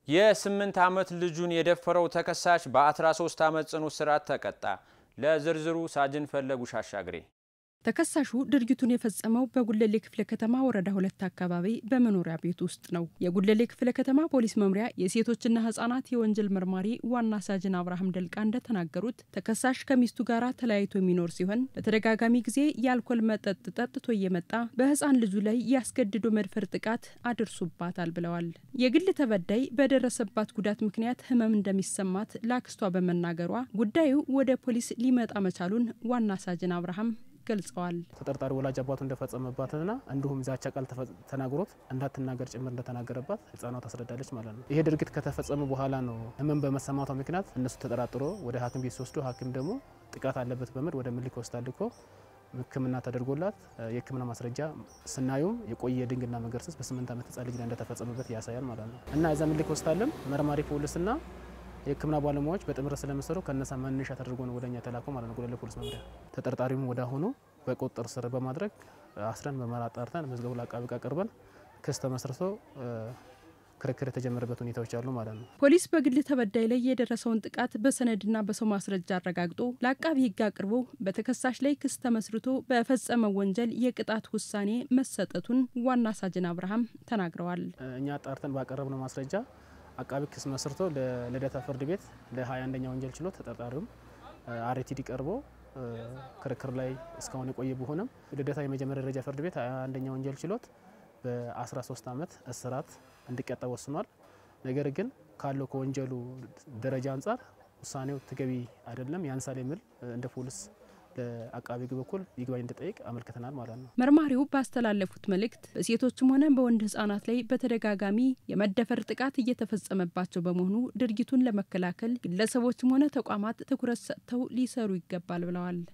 የስምንት ዓመት ልጁን የደፈረው ተከሳሽ በ13 ዓመት ጽኑ እስራት ተቀጣ። ለዝርዝሩ ሳጅን ፈለጉ ሻሻግሬ ተከሳሹ ድርጊቱን የፈጸመው በጉለሌ ክፍለ ከተማ ወረዳ ሁለት አካባቢ በመኖሪያ ቤት ውስጥ ነው። የጉለሌ ክፍለ ከተማ ፖሊስ መምሪያ የሴቶችና ሕጻናት የወንጀል መርማሪ ዋና ሳጅን አብርሃም ደልቃ እንደተናገሩት ተከሳሽ ከሚስቱ ጋር ተለያይቶ የሚኖር ሲሆን በተደጋጋሚ ጊዜ የአልኮል መጠጥ ጠጥቶ እየመጣ በሕፃን ልጁ ላይ ያስገድዶ መድፈር ጥቃት አድርሱባታል ብለዋል። የግል ተበዳይ በደረሰባት ጉዳት ምክንያት ሕመም እንደሚሰማት ለአክስቷ በመናገሯ ጉዳዩ ወደ ፖሊስ ሊመጣ መቻሉን ዋና ሳጅን አብርሃም ገልጸዋል። ተጠርጣሪ ወላጅ አባቱ እንደፈጸመባትና እንዲሁም ዛቻ ቃል ተናግሮት እንዳትናገር ጭምር እንደተናገረባት ህጻኗ ታስረዳለች ማለት ነው። ይሄ ድርጊት ከተፈጸመ በኋላ ነው ህመም በመሰማቷ ምክንያት እነሱ ተጠራጥሮ ወደ ሐኪም ቤት ሲወስዱ ሐኪም ደግሞ ጥቃት አለበት በሚል ወደ ምኒልክ ሆስፒታል ልኮ ሕክምና ተደርጎላት የሕክምና ማስረጃ ስናዩም የቆየ ድንግልና መገርሰስ በስምንት ዓመት ህጻን ልጅ ላይ እንደተፈጸመበት ያሳያል ማለት ነው እና እዛ ምኒልክ ሆስፒታልም መርማሪ ፖሊስና የህክምና ባለሙያዎች በጥምረት ስለሚሰሩ ከነሳ መነሻ ተደርጎ ነው ወደኛ የተላከው ማለት ነው። ጉለሌ ፖሊስ መምሪያ ተጠርጣሪውን ወደ አሁኑ በቁጥጥር ስር በማድረግ አስረን ምርመራ አጣርተን መዝገቡ ለአቃቤ ሕግ አቅርበን ክስ ተመስርቶ ክርክር የተጀመረበት ሁኔታዎች አሉ ማለት ነው። ፖሊስ በግል ተበዳይ ላይ የደረሰውን ጥቃት በሰነድና በሰው ማስረጃ አረጋግጦ ለአቃቢ ሕግ አቅርቦ በተከሳሽ ላይ ክስ ተመስርቶ በፈጸመው ወንጀል የቅጣት ውሳኔ መሰጠቱን ዋና ሳጅን አብርሃም ተናግረዋል። እኛ አጣርተን ባቀረብነው ማስረጃ አቃቢ ክስ መስርቶ ለልደታ ፍርድ ቤት ለ21ኛ ወንጀል ችሎት ተጠርጣሪውም አርቲዲ ቀርቦ ክርክር ላይ እስካሁን የቆየ ቢሆንም ልደታ የመጀመሪያ ደረጃ ፍርድ ቤት 21ኛ ወንጀል ችሎት በ13 ዓመት እስራት እንዲቀጣ ወስኗል። ነገር ግን ካለው ከወንጀሉ ደረጃ አንጻር ውሳኔው ተገቢ አይደለም፣ ያንሳል የሚል እንደ ፖሊስ ለአቃቢ ሕግ በኩል ይግባኝ እንዲጠይቅ አመልክተናል ማለት ነው። መርማሪው ባስተላለፉት መልእክት በሴቶችም ሆነ በወንድ ሕጻናት ላይ በተደጋጋሚ የመደፈር ጥቃት እየተፈጸመባቸው በመሆኑ ድርጊቱን ለመከላከል ግለሰቦችም ሆነ ተቋማት ትኩረት ሰጥተው ሊሰሩ ይገባል ብለዋል።